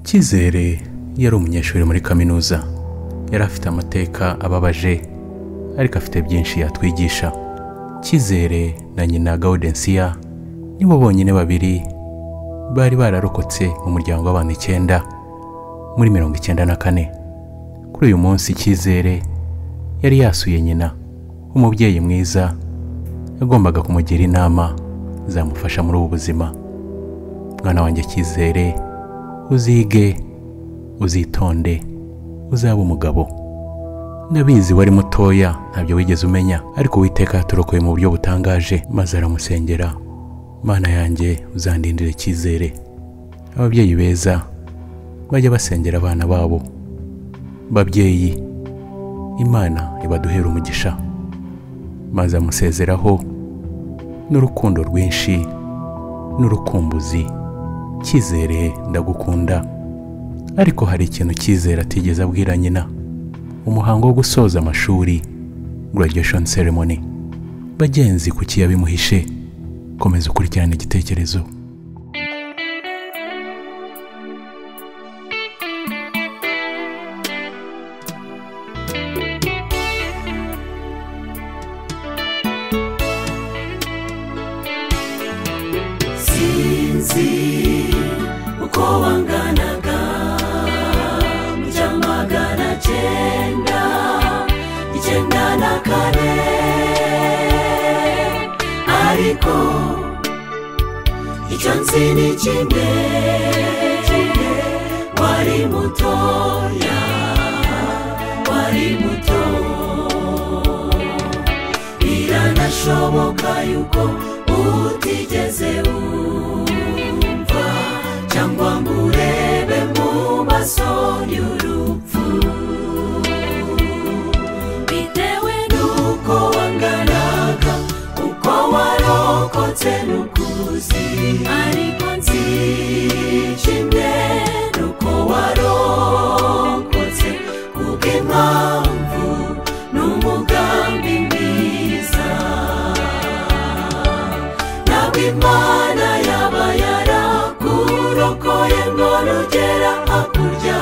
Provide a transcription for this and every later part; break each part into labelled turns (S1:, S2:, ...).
S1: cyizere yari umunyeshuri muri kaminuza yari afite amateka ababaje ariko afite byinshi yatwigisha cyizere na nyina gaudensiya nibo bonyine babiri bari bararokotse mu muryango w'abantu icyenda muri mirongo icyenda na kane kuri uyu munsi cyizere yari yasuye nyina umubyeyi mwiza yagombaga kumugira inama zamufasha muri ubu buzima mwana wanjye cyizere uzige uzitonde uzabe umugabo ndabizi wari mutoya ntabyo wigeze umenya ariko uwiteka yaturokoye mu buryo butangaje maze aramusengera mana yanjye uzandindire icyizere ababyeyi beza bajya basengera abana babo babyeyi imana ibaduhere umugisha maze amusezeraho n'urukundo rwinshi n'urukumbuzi cyizere ndagukunda ariko hari ikintu cyizere atigeze abwira nyina umuhango wo gusoza amashuri graduation ceremony bagenzi kuki yabimuhishe komeza ukurikirane igitekerezo
S2: sinzi uko wanganaga mu cya magana cyenda icyenda na kane ariko icyo nzi ni kimwe wari mutoya wari muto biranashoboka yuko utigeze wumva cyangwa ngo urebe mu maso y'urupfu bitewe n'uko wanganaga uko warokotse n'ukuzi ariko nzi kimwe n'uko warokotse kubw'impamvu n'umugambi mwiza nawe imana yaba yarakurokoye ngo rugera hakurya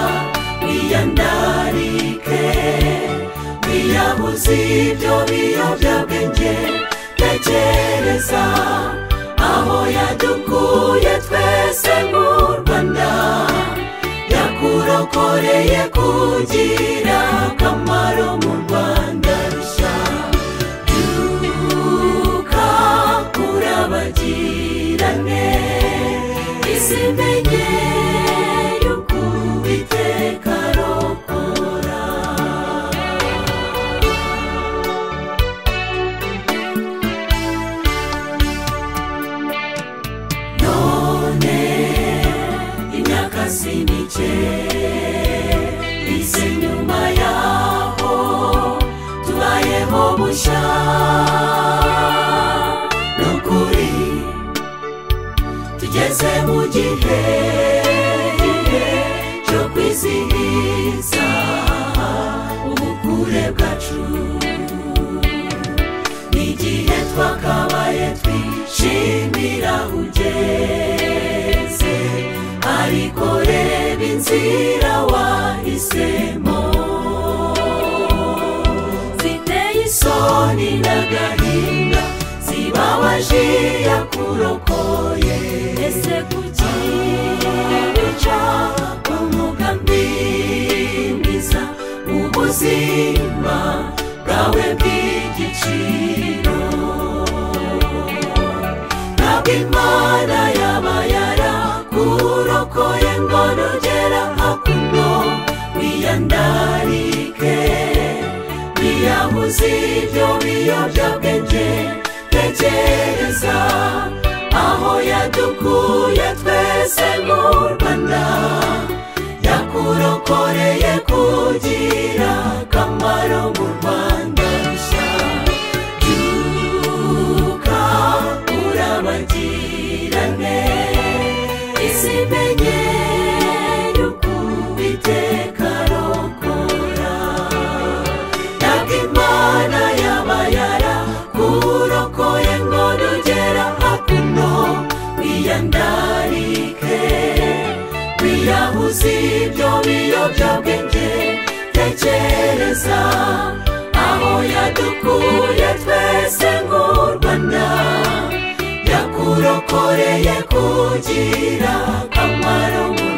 S2: wiyandarike wiyabuze ibyo biyobyabwenge tekereza aho yadukuye twese mu rwanda yakurokoreye kugira akamaro mu rwanda rushya duka urabagirane isi menye yuko uwiteka arokora none imyaka si mike ise nyuma yaho tubayeho bushya nukuri tugeze mu gihe gihe cyo kwizihiza ubukure bwacu igihe twakabaye twishimira ugeze ariko reba inzira wahisemo ziteye isoni n'agahinda zibabaje yakurokoye ese kuki bica umugambi mwiza ubuzima bwawe bw'igiciro ntabwo imana yaba yarakurokoye ngo nugera hakuno wiyandarike wiyabuze ibyo biyobyabwenge tekereza aho yadukuye twese mu rwanda yakurokoreye kugira akamaro mu rwanda rushya byuka urabagirane isi menye yuko iteka arokora ntabwo imana yaba yarakurokoye ngo nugera hakuno wiyandarike wiya z'ibyo biyobyabwenge tekereza aho yadukuye twese nk'u rwanda yakurokoreye kugira akamaro mu